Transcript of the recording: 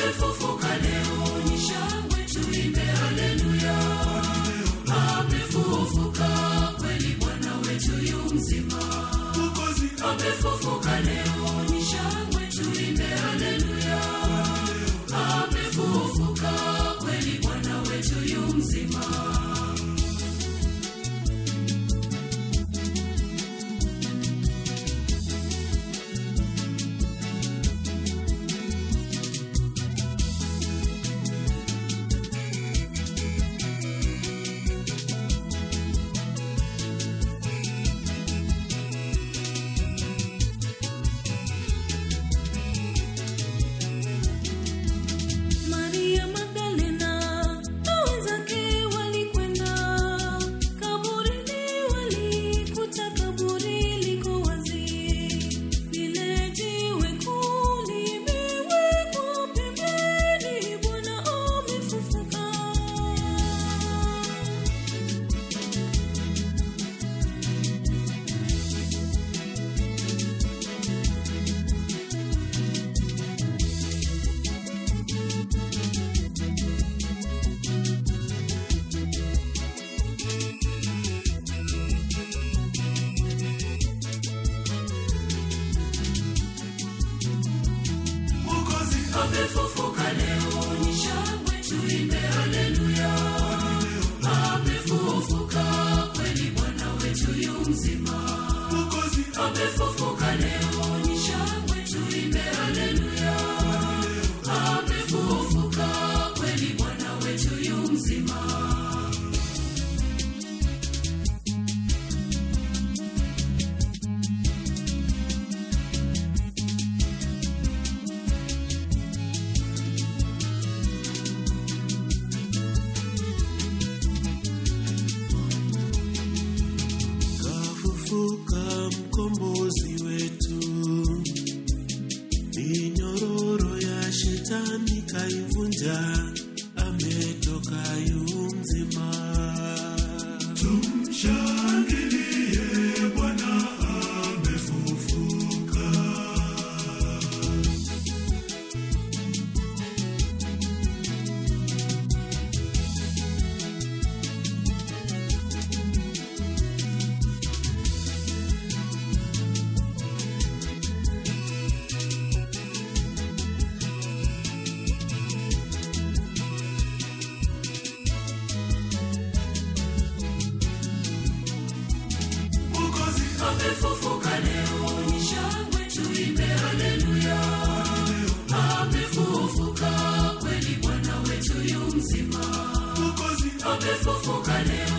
amefufuka leo ni shangwe tuimbe haleluya amefufuka kweli bwana wetu yu mzima Mwokozi amefufuka leo ni shangwe tuimbe haleluya amefufuka kweli bwana wetu yu mzima Maria Magdalena na wenzake walikwenda kaburini, walikuta kaburi liko wazi, lile jiwe kuu limewekwa pembeni. Bwana amefufuka. Mwokozi amefufuka leo ni shangwe tuimbe haleluya amefufuka kweli bwana wetu yu mzima Mwokozi amefufuka leo ni shangwe tuimbe haleluya amefufuka kweli bwana wetu yu mzima kafufuka mkombozi wetu, minyororo ya shetani kaivunja, ametoka yu mzima. Tumshangilie Bwana amefufuka. Mwokozi amefufuka leo ni shangwe tuimbe haleluya amefufuka kweli bwana wetu yu mzima Mwokozi amefufuka leo